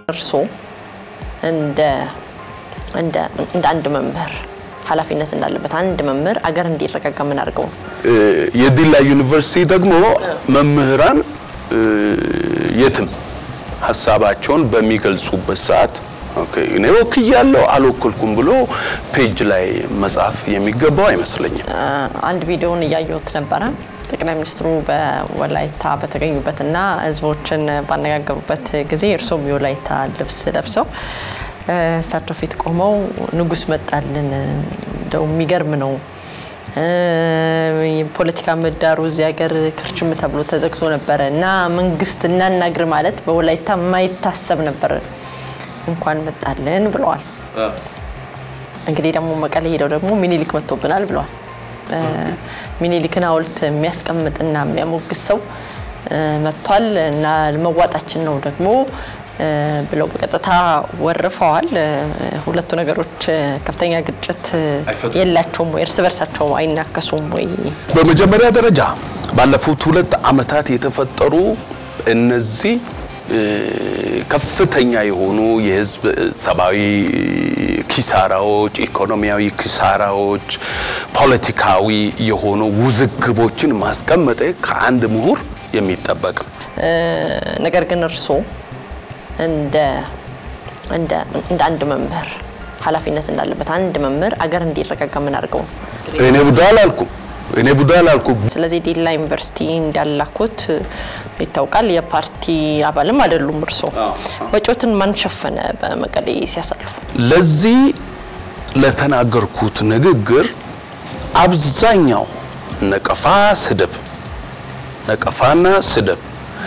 እርስዎ እንደ እንደ እንደ አንድ መምህር ኃላፊነት እንዳለበት አንድ መምህር አገር እንዲረጋጋ ምን አድርገው ነው? የዲላ ዩኒቨርሲቲ ደግሞ መምህራን እ፣ የትም ሀሳባቸውን በሚገልጹበት ሰዓት ኦኬ እኔ ወክያለሁ አልወክልኩም ብሎ ፔጅ ላይ መጻፍ የሚገባው አይመስለኝም። አ፣ አንድ ቪዲዮውን እያየሁት ነበረ። ጠቅላይ ሚኒስትሩ በወላይታ በተገኙበትና ህዝቦችን ባነጋገሩበት ጊዜ እርሶም የወላይታ ልብስ ለብሰው እ፣ እሳቸው ፊት ቆመው ንጉስ መጣልን፣ እንደው የሚገርም ነው እ፣ የፖለቲካ ምህዳሩ እዚህ ሀገር ክርችም ተብሎ ተዘግቶ ነበረ እና መንግስት እናናግር ማለት በወላይታ የማይታሰብ ነበር፣ እንኳን መጣልን ብለዋል። እንግዲህ ደግሞ መቀሌ ሄደው ደግሞ ሚኒሊክ መጥቶብናል ብለዋል። እ፣ ሚኒሊክን ሐውልት የሚያስቀምጥና የሚያሞግስ ሰው እ፣ መጥቷል እና መዋጣችን ነው ደግሞ እ፣ ብለው በቀጥታ ወርፈዋል። እ፣ ሁለቱ ነገሮች እ፣ ከፍተኛ ግጭት እ፣ አይፈጥሩም? የላቸውም ወይ? እርስ በርሳቸው አይናከሱም ወይ? በመጀመሪያ ደረጃ ባለፉት ሁለት ዓመታት የተፈጠሩ እነዚህ እ፣ ከፍተኛ የሆኑ የህዝብ ሰብአዊ ኪሳራዎች፣ ኢኮኖሚያዊ ኪሳራዎች፣ ፖለቲካዊ የሆኑ ውዝግቦችን ማስቀመጥ ከአንድ ምሁር የሚጠበቅ ነው። እ፣ ነገር ግን እርስዎ እንደ እንደ እንደ አንድ መምህር ኃላፊነት እንዳለበት አንድ መምህር አገር እንዲረጋጋ ምን አድርገው ነው? እኔ ቡዳ አላልኩም። እኔ ቡዳ አላልኩም። ስለዚህ ዲላ ዩኒቨርሲቲ እንዳላኩት ይታወቃል። የፓርቲ አባልም አይደሉም እርስዎ። ወጪዎትን ማን ሸፈነ በመቀሌ ሲያሳልፉ? ለዚህ ለተናገርኩት ንግግር አብዛኛው ነቀፋ፣ ስድብ፣ ነቀፋና ስድብ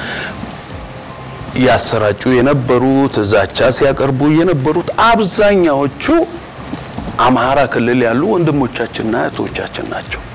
ያሰራጩ የነበሩት ዛቻ ሲያቀርቡ የነበሩት አብዛኛዎቹ አማራ ክልል ያሉ ወንድሞቻችንና እህቶቻችን ናቸው።